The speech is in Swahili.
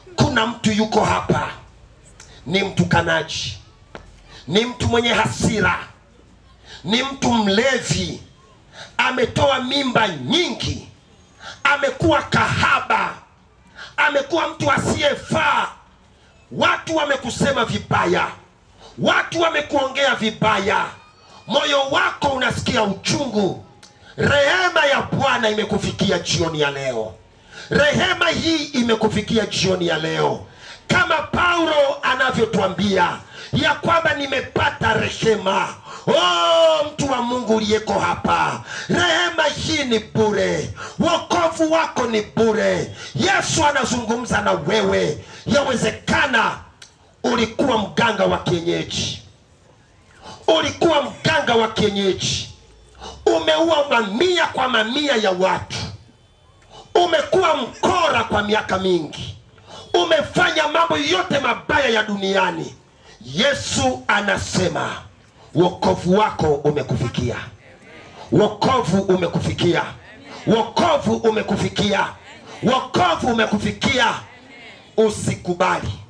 kuna mtu yuko hapa ni mtukanaji ni mtu mwenye hasira ni mtu mlevi ametoa mimba nyingi amekuwa kahaba amekuwa mtu asiyefaa watu wamekusema vibaya watu wamekuongea vibaya moyo wako unasikia uchungu rehema ya bwana imekufikia jioni ya leo rehema hii imekufikia jioni ya leo kama paulo anavyotwambia ya kwamba nimepata rehema oh, mtu wa mungu uliyeko hapa rehema hii ni bure wokovu wako ni bure yesu anazungumza na wewe yawezekana ulikuwa mganga wa kienyeji ulikuwa mganga wa kienyeji umeua mamia kwa mamia ya watu umekuwa mkora kwa miaka mingi umefanya mambo yote mabaya ya duniani yesu anasema wokovu wako umekufikia wokovu umekufikia wokovu umekufikia wokovu umekufikia usikubali